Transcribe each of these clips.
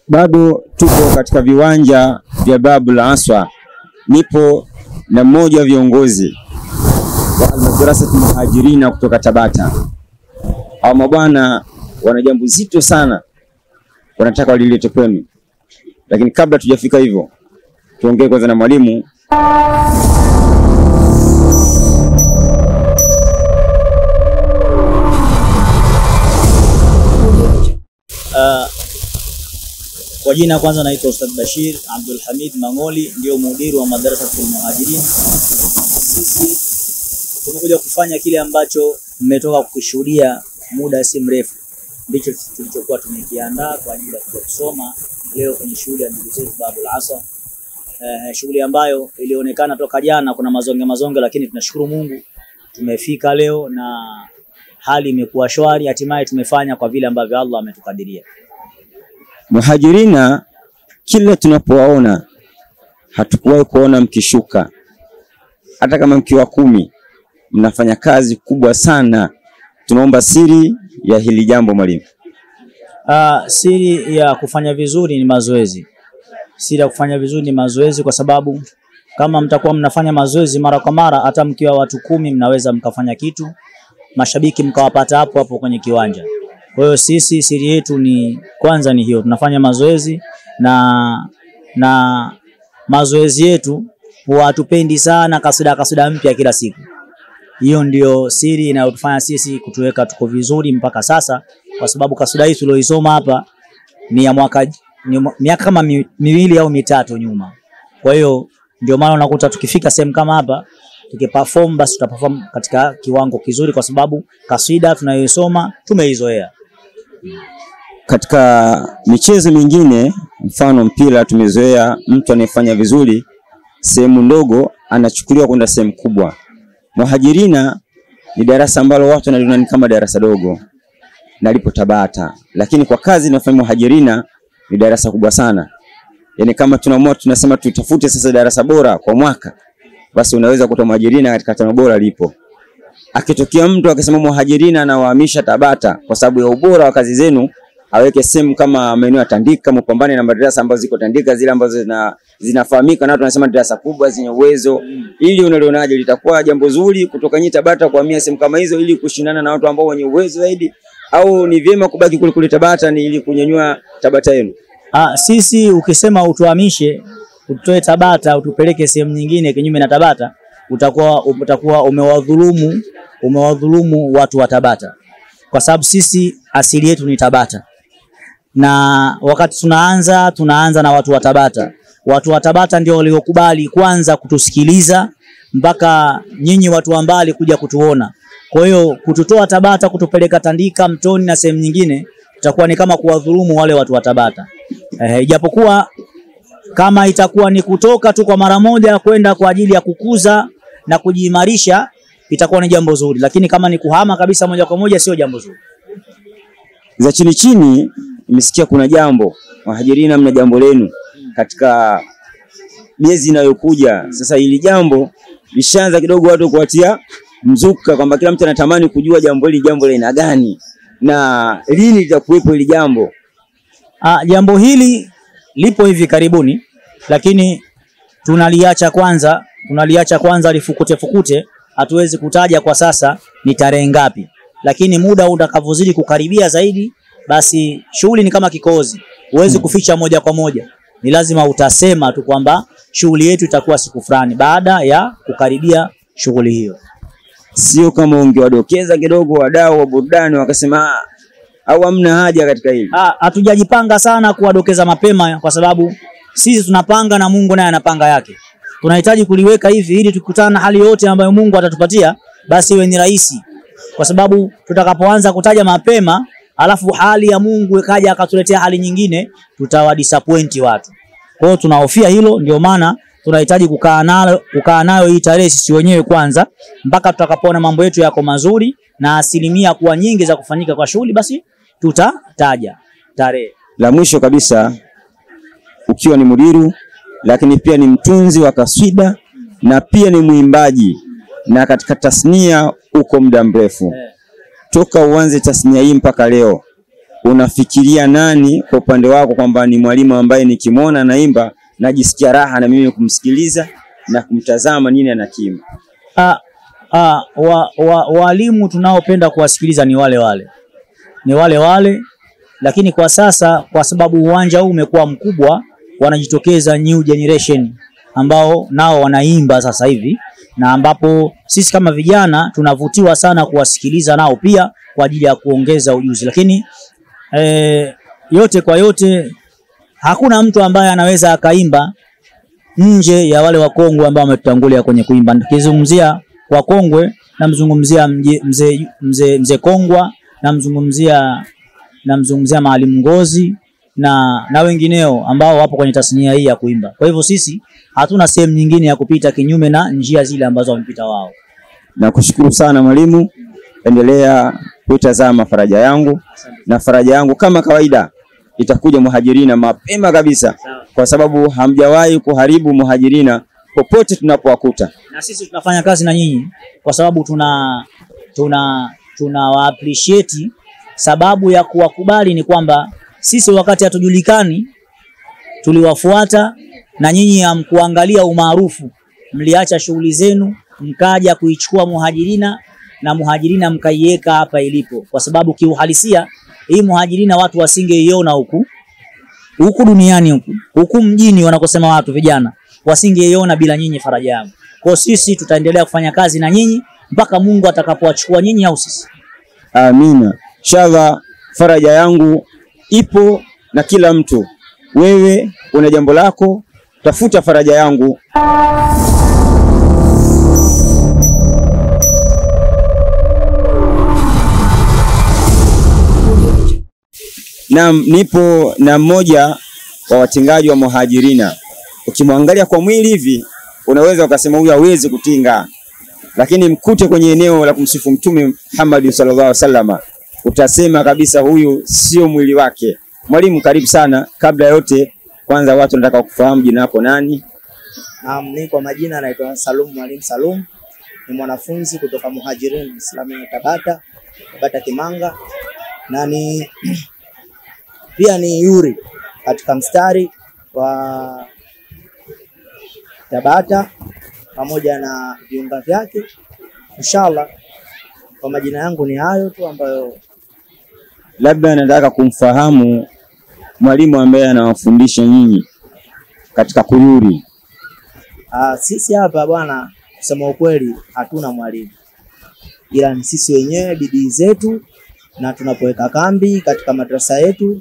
bado tuko katika viwanja vya Babul Aswa, nipo na mmoja wa viongozi wa Almadrasat Muhajirina kutoka Tabata. Hawa mabwana wana jambo zito sana, wanataka walilete kwenu, lakini kabla tujafika hivyo, tuongee kwanza na mwalimu Uh, kwa jina kwanza naitwa Ustadh Bashir Abdul Hamid Mangoli, ndio mudiri wa Madrasatul Muhajirin. Sisi tumekuja kufanya kile ambacho mmetoka kukishuhudia muda si mrefu, ndicho tulichokuwa tumekiandaa kwa ajili ya kuja kusoma leo kwenye shughuli ya ndugu zetu Babul Asa. Eh, shughuli ambayo ilionekana toka jana kuna mazonge mazonge, lakini tunashukuru Mungu tumefika leo na hali imekuwa shwari, hatimaye tumefanya kwa vile ambavyo Allah ametukadiria. Muhajirina, kila tunapowaona hatukuwahi kuona mkishuka, hata kama mkiwa kumi, mnafanya kazi kubwa sana. Tunaomba siri ya hili jambo mwalimu. Uh, siri ya kufanya vizuri ni mazoezi. Siri ya kufanya vizuri ni mazoezi, kwa sababu kama mtakuwa mnafanya mazoezi mara kwa mara, hata mkiwa watu kumi mnaweza mkafanya kitu, mashabiki mkawapata hapo hapo kwenye kiwanja. Kwa hiyo sisi siri yetu ni kwanza ni hiyo, tunafanya mazoezi na na mazoezi yetu huwa hatupendi sana kasida kasida mpya kila siku. Hiyo ndio siri inayotufanya sisi kutuweka tuko vizuri mpaka sasa, kwa sababu kasida hii tulioisoma hapa ni ya mwaka ni mwa- miaka kama mi, miwili au mitatu nyuma. Kwa hiyo ndio maana unakuta tukifika sehemu kama hapa tukiperform, basi tutaperform katika kiwango kizuri, kwa sababu kasida tunayoisoma tumeizoea. Katika michezo mingine, mfano mpira, tumezoea mtu anayefanya vizuri sehemu ndogo anachukuliwa kwenda sehemu kubwa. Muhajirina ni darasa ambalo watu wanaliona ni kama darasa dogo na lipo Tabata, lakini kwa kazi inayofanya Muhajirina ni darasa kubwa sana. Yaani kama tunaamua tunasema tutafute sasa darasa bora kwa mwaka, basi unaweza kuta Muhajirina katika tano bora lipo. Akitokea mtu akisema Muhajirina anawahamisha Tabata kwa sababu ya ubora wa kazi zenu, aweke sehemu kama maeneo ya Tandika, mpambane na madarasa ambazo ziko Tandika, zile ambazo zina zinafahamika na watu wanasema darasa kubwa zenye uwezo. Ili unalionaje, litakuwa jambo zuri kutoka nyinyi Tabata kuhamia sehemu kama hizo ili kushindana na watu ambao wenye uwezo zaidi, au ni vyema kubaki kule kule Tabata ni ili kunyanyua Tabata yenu? Ah, sisi ukisema utuhamishe utoe Tabata utupeleke sehemu nyingine kinyume na Tabata, utakuwa utakuwa umewadhulumu umewadhulumu watu wa Tabata, kwa sababu sisi asili yetu ni Tabata, na wakati tunaanza tunaanza na watu wa Tabata. Watu wa Tabata ndio waliokubali kwanza kutusikiliza mpaka nyinyi watu wa mbali kuja kutuona. Kwa hiyo kututoa Tabata kutupeleka Tandika, Mtoni na sehemu nyingine itakuwa ni kama kuwadhulumu wale watu wa Tabata. Eh, ijapokuwa kama itakuwa ni kutoka tu kwa mara moja kwenda kwa ajili ya kukuza na kujiimarisha itakuwa ni jambo zuri, lakini kama ni kuhama kabisa moja kwa moja sio jambo zuri. za chini chini, nimesikia kuna jambo Muhajirina, mna jambo lenu katika miezi inayokuja. Sasa hili jambo lishaanza kidogo watu kuwatia mzuka kwamba kila mtu anatamani kujua jambo hili jambo la aina gani na lini litakuwepo hili jambo. Ah, jambo hili lipo hivi karibuni, lakini tunaliacha kwanza, tunaliacha kwanza lifukute fukute. Hatuwezi kutaja kwa sasa ni tarehe ngapi, lakini muda utakavyozidi kukaribia zaidi, basi shughuli ni kama kikozi, huwezi kuficha moja kwa moja, ni lazima utasema tu kwamba shughuli yetu itakuwa siku fulani baada ya kukaribia shughuli hiyo. Sio kama ungewadokeza kidogo wadau wa burudani wakasema "Ah, au hamna haja katika hili. Ah, hatujajipanga sana kuwadokeza mapema kwa sababu sisi tunapanga na Mungu naye anapanga yake. Tunahitaji kuliweka hivi ili tukutana na hali yote ambayo Mungu atatupatia basi iwe ni rahisi, kwa sababu tutakapoanza kutaja mapema alafu hali ya Mungu ikaja akatuletea hali nyingine, tutawadisappoint watu. Kwa hiyo tunahofia hilo, ndio maana tunahitaji kukaa nayo kukaa nayo hii tarehe sisi wenyewe kwanza, mpaka tutakapoona mambo yetu yako mazuri na asilimia kuwa nyingi za kufanyika kwa shughuli, basi tutataja tarehe. La mwisho kabisa, ukiwa ni mudiru lakini pia ni mtunzi wa kaswida na pia ni mwimbaji na katika tasnia uko muda mrefu toka uanze tasnia hii mpaka leo unafikiria nani kwa upande wako kwamba ni mwalimu ambaye nikimwona naimba najisikia raha na mimi kumsikiliza na kumtazama nini anakiimba? Ah, ah, wa, wa, walimu tunaopenda kuwasikiliza ni wale wale, ni wale wale, lakini kwa sasa kwa sababu uwanja huu umekuwa mkubwa, wanajitokeza new generation ambao nao wanaimba sasa hivi, na ambapo sisi kama vijana tunavutiwa sana kuwasikiliza nao pia kwa ajili ya kuongeza ujuzi, lakini eh, yote kwa yote hakuna mtu ambaye anaweza akaimba nje ya wale wakongwe ambao wametutangulia kwenye kuimba. Nikizungumzia wakongwe, namzungumzia mje- mzee mzee mzee Kongwa, namzungumzia namzungumzia Maalim Ngozi na na wengineo ambao wapo kwenye tasnia hii ya kuimba. Kwa hivyo sisi hatuna sehemu nyingine ya kupita kinyume na njia zile ambazo wamepita wao. Nakushukuru sana mwalimu, endelea kuitazama faraja yangu, na faraja yangu kama kawaida itakuja Muhajirina mapema kabisa, kwa sababu hamjawahi kuharibu Muhajirina popote tunapowakuta. na sisi tunafanya kazi na nyinyi kwa sababu tuna tuna tunawa appreciate. Sababu ya kuwakubali ni kwamba sisi wakati hatujulikani tuliwafuata, na nyinyi hamkuangalia umaarufu, mliacha shughuli zenu mkaja kuichukua Muhajirina na Muhajirina mkaiweka hapa ilipo, kwa sababu kiuhalisia hii Muhajirina watu wasingeiona huku huku duniani huku huku mjini wanakosema watu vijana wasingeiona bila nyinyi faraja yangu. Kwa sisi tutaendelea kufanya kazi na nyinyi mpaka Mungu atakapowachukua nyinyi au sisi. Amina. Inshallah, faraja yangu ipo na kila mtu. Wewe una jambo lako, tafuta faraja yangu. Naam, nipo na mmoja wa watingaji wa Muhajirina. Ukimwangalia kwa mwili hivi unaweza ukasema huyu hawezi kutinga, lakini mkute kwenye eneo la kumsifu Mtume Muhammad sallallahu alaihi wasallam, utasema kabisa huyu sio mwili wake. Mwalimu, karibu sana. Kabla ya yote, kwanza watu wanataka kufahamu jina lako nani? Naam, mi kwa majina naitwa Salum Mwalimu Salum, ni mwanafunzi kutoka Muhajirin Islami Tabata, Tabata Kimanga, na ni pia ni yuri katika mstari wa Tabata pamoja na viunga vyake. Inshallah, kwa majina yangu ni hayo tu ambayo Labda nataka kumfahamu mwalimu ambaye anawafundisha nyinyi katika kuyuri. Ah, sisi hapa bwana, kusema ukweli hatuna mwalimu, ila ni sisi wenyewe bidii zetu, na tunapoweka kambi katika madrasa yetu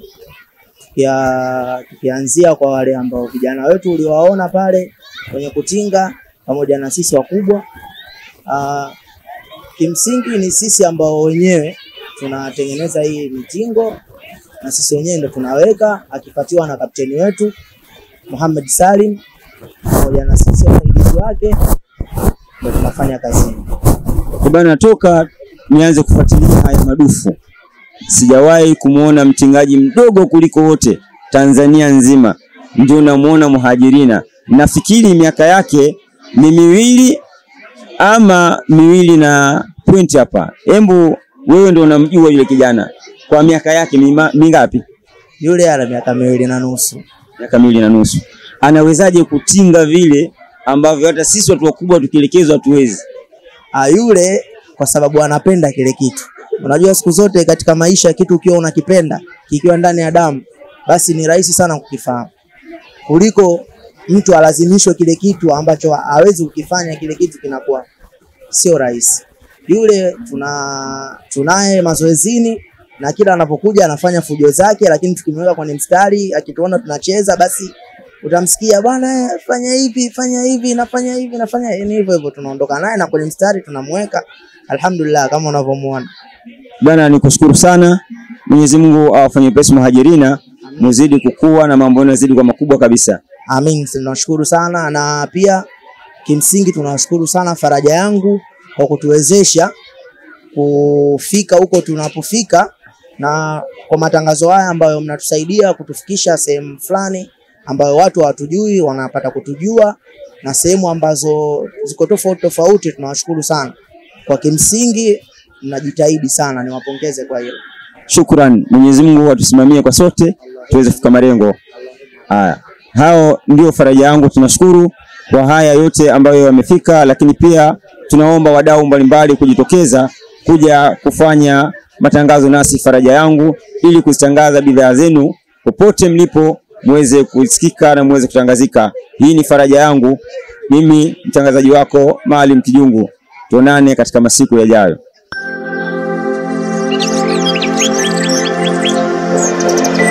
tukia, tukianzia kwa wale ambao vijana wetu uliwaona pale kwenye kutinga pamoja na sisi wakubwa. Ah, kimsingi ni sisi ambao wenyewe tunatengeneza hii mitingo na sisi wenyewe ndo tunaweka, akifuatiwa na kapteni wetu Muhammad Salim pamoja na sisi wasaidizi wake ndio tunafanya kazi hii. Kwa bana, toka nianze kufuatilia haya madufu sijawahi kumwona mtingaji mdogo kuliko wote Tanzania nzima, ndio namuona Muhajirina. Nafikiri miaka yake ni miwili ama miwili na point hapa. Embu wewe ndio unamjua yule kijana kwa miaka yake mima- mingapi? Yule ana miaka miwili na nusu. Miaka miwili na nusu. Anawezaje kutinga vile ambavyo hata sisi watu wakubwa tukielekezwa hatuwezi? Ah, yule kwa sababu anapenda kile kitu. Unajua siku zote katika maisha kitu ukiwa unakipenda kikiwa ndani ya damu, basi ni rahisi sana kukifahamu kuliko mtu alazimishwe kile kitu ambacho hawezi kukifanya. Kile kitu kinakuwa sio rahisi. Yule tuna tunaye mazoezini na kila anapokuja anafanya fujo zake, lakini tukimweka kwenye mstari, akituona tunacheza, basi utamsikia bwana, eh, fanya hivi fanya hivi nafanya hivi nafanya ni hivyo hivyo, tunaondoka naye na kwenye mstari tunamweka. Alhamdulillah, kama unavyomuona. Bwana, nikushukuru sana. Mwenyezi Mungu awafanye pesi Muhajirina, muzidi kukua na mambo yenu yazidi kwa makubwa kabisa. Amin, tunashukuru sana na pia kimsingi tunashukuru sana Faraja Yangu kwa kutuwezesha kufika huko tunapofika, na kwa matangazo haya ambayo mnatusaidia kutufikisha sehemu fulani ambayo watu hawatujui wanapata kutujua, na sehemu ambazo ziko tofauti tofauti. Tunawashukuru sana kwa kimsingi, mnajitahidi sana, niwapongeze kwa hilo. Shukran, Mwenyezi Mungu atusimamie kwa sote tuweze kufika malengo haya. Hao ndio faraja yangu. Tunashukuru kwa haya yote ambayo yamefika, lakini pia tunaomba wadau mbalimbali kujitokeza kuja kufanya matangazo nasi faraja yangu, ili kuzitangaza bidhaa zenu popote mlipo, muweze kusikika na muweze kutangazika. Hii ni faraja yangu, mimi mtangazaji wako Maalim Kijungu. Tuonane katika masiku yajayo.